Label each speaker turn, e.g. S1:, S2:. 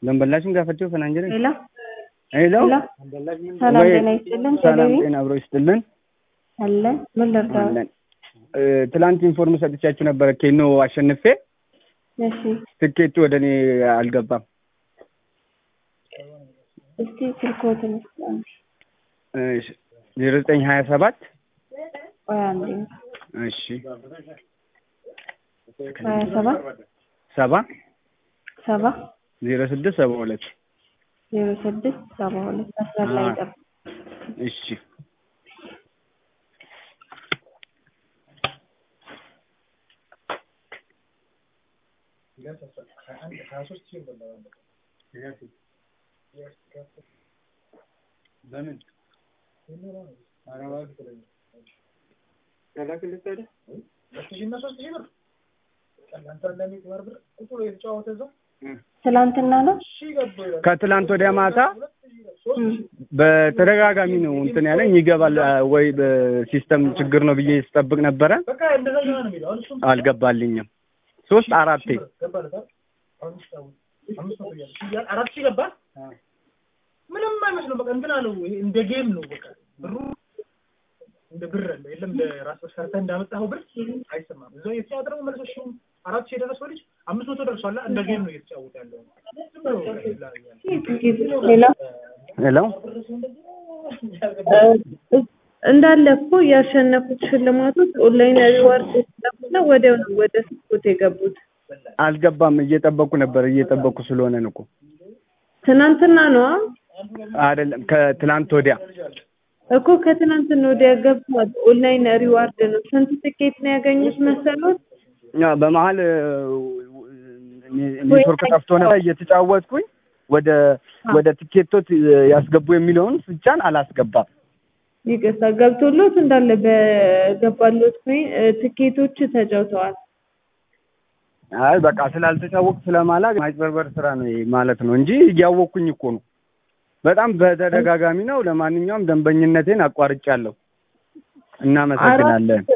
S1: ደንበላሽን ጋፈቸው ፈናንጀረ
S2: ሄሎ
S1: ሄሎ
S2: ሄሎ ሰላም
S1: ወይ-
S2: ጤና ይስጥልን።
S1: ሰላም
S2: ቴሌቪ
S1: ጤና አብሮ ይስጥልን።
S2: አለ ምን ልርዳው?
S1: አለን። እ፣ ትላንት ኢንፎርም ሰጥቻችሁ ነበረ ኬኖ አሸንፌ
S2: እሺ
S1: ትኬቱ ወደ እኔ አልገባም።
S2: እስቲ ስልኮትን አንዴ
S1: ዜሮ ዘጠኝ ሀያ ሰባት
S2: ቆይ አንዴ
S1: እሺ
S2: ሀያ ሰባት
S1: ሰባ
S2: ሰባ
S1: ዜሮ ስድስት ሰባ ሁለት
S2: ዜሮ ስድስት ሰባ ሁለት መስመር ላይ
S1: አዎ።
S2: ጠብቅ።
S1: እሺ በምን
S2: ትላንትና ነው
S1: ከትላንት ወዲያ ማታ
S2: እም፣
S1: በተደጋጋሚ ነው እንትን ያለኝ ይገባል አ፣ ወይ በሲስተም ችግር ነው ብዬ ስጠብቅ ነበረ። አልገባልኝም። ሶስት አራቴ
S3: አራት ሺህ ገባ። ምንም አይመስለው። በቃ እንትን አለው። ይሄ እንደ ጌም ነው። በቃ ብሩ እንደ ብር አለ የለም። እንደ ራስ ሰርተህ እንዳመጣኸው ብር አይሰማም። እዛው እየተጫወተ ደግሞ መልሶ ሺህ አራት ሺህ የደረሰው ልጅ አምስት መቶ ደርሷል። እንደ ጌም ነው እየተጫወተ ያለው። ዝም ብሎ በቃ ይላል።
S2: ሌላ
S1: ሄሎ
S4: እ፣ እንዳለ እኮ ያሸነፉት ሽልማቶች ኦንላይን ሪዋርድ ስለሆነ ወዲያው ነው ወደ ስፖርት የገቡት።
S1: አልገባም። እየጠበኩ ነበር። እየጠበኩ ስለሆነ ነው እኮ
S4: ትናንትና ነዋ
S1: አይደለም፣ ከትላንት ወዲያ
S4: እኮ ከትናንትና ወዲያ ገብቷል። ኦንላይን ሪዋርድ ነው። ስንት ትኬት ነው ያገኙት መሰሎት?
S1: ያ በመሀል እ፣ ኔትወርክ ጠፍቶ ነበር እየተጫወትኩኝ ወደ ወደ ቲኬቶች ያስገቡ የሚለውን ስጫን አላስገባም።
S4: ይቅርታ ገብቶሎት እንዳለ በገባሎት ኮይን እ፣ ትኬቶች ተጫውተዋል።
S1: አይ በቃ ስላልተጫወቅኩ ስለማላቅ ማጭበርበር ስራ ነው ይሄ ማለት ነው እንጂ እያወቅኩኝ እኮ ነው። በጣም በተደጋጋሚ ነው። ለማንኛውም ደንበኝነቴን አቋርጫለሁ። እናመሰግናለን።
S4: አራት